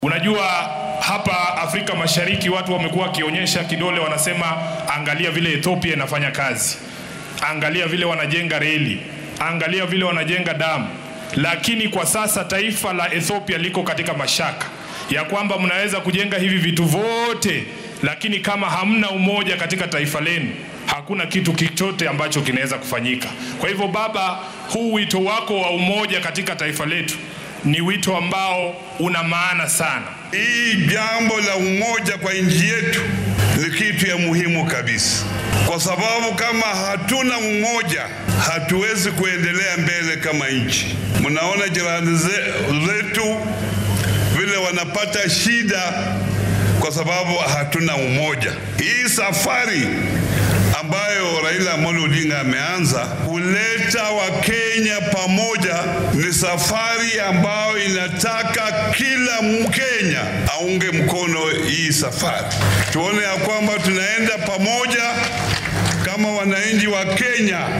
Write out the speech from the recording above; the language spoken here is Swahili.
Unajua hapa Afrika Mashariki watu wamekuwa wakionyesha kidole, wanasema angalia vile Ethiopia inafanya kazi, angalia vile wanajenga reli, angalia vile wanajenga damu. Lakini kwa sasa taifa la Ethiopia liko katika mashaka ya kwamba mnaweza kujenga hivi vitu vyote, lakini kama hamna umoja katika taifa lenu hakuna kitu chochote ambacho kinaweza kufanyika. Kwa hivyo, Baba, huu wito wako wa umoja katika taifa letu ni wito ambao una maana sana. Hii jambo la umoja kwa nchi yetu ni kitu ya muhimu kabisa, kwa sababu kama hatuna umoja hatuwezi kuendelea mbele kama nchi. Mnaona jirani zetu vile wanapata shida kwa sababu hatuna umoja. Hii safari ambayo Raila Amolo Odinga ameanza kuleta Wakenya pamoja ni safari ambayo inataka kila Mkenya aunge mkono hii safari, tuone ya kwamba tunaenda pamoja kama wananchi wa Kenya.